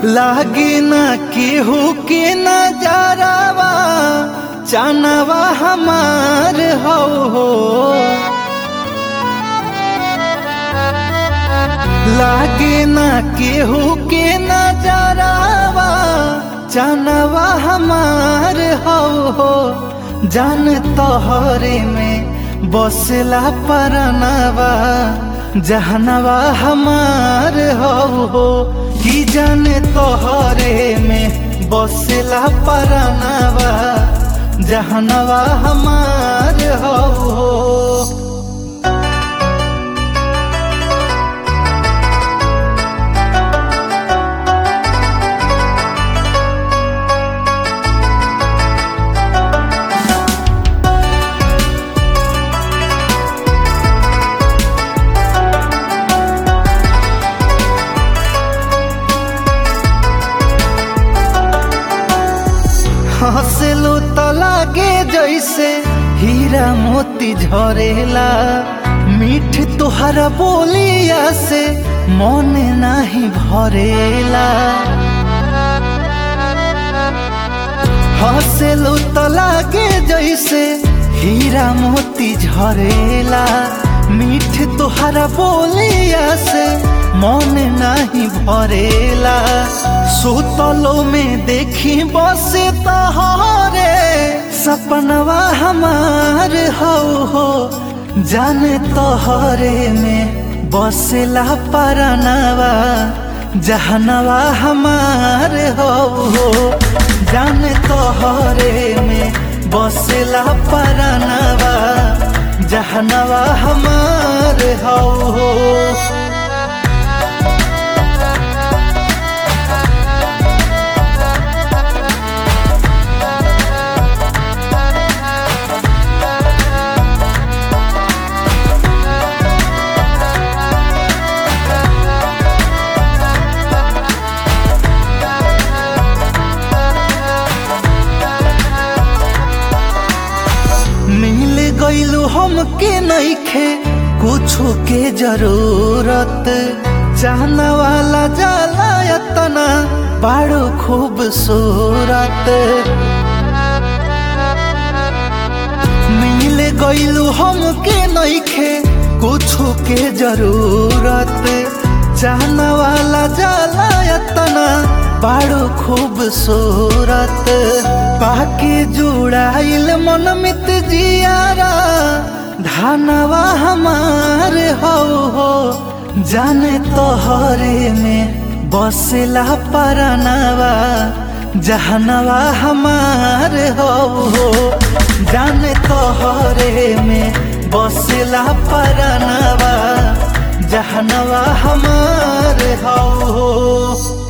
लागे ना केहू के नजारावा चानवा हमार हो हो लागे ना केहू के नजारावा चानवा हमार हो हो जान तोहरे में बसला परनवा जहनवा हमार हो हो की जान तोहरे में बसला परनवा जहनवा हमार हो हो हंसलू तो लागे जैसे हीरा मोती झरेला मीठ तुहरा बोलिया से मन नहीं भरेला हंसलू तो लागे जैसे हीरा मोती झरेला मीठ तुहरा बोलिया से मन नहीं भरेला सुतलो में देखी बस तहरे सपनवा हमार हो हो जाने तोहरे में बसला परनवा जहनवा हमार हो हो जाने तोहरे में बसला परनवा जहनवा हमार हो हो मिल गईलू हमके नईखे कुछो के जरूरत चाहना वाला जाला यतना बड़ो खूबसूरत मिल गईलू हमके नईखे कुछो के जरूरत चाहना वाला जाला यतना बड़ो खूबसूरत पाके जुड़ाइल मन मित जियारा धानवा हमार हो हो जाने तोहरे में बसला परनवा जहनवा हमार हो हो जाने तोहरे में बसला परनवा जहनवा हमार हो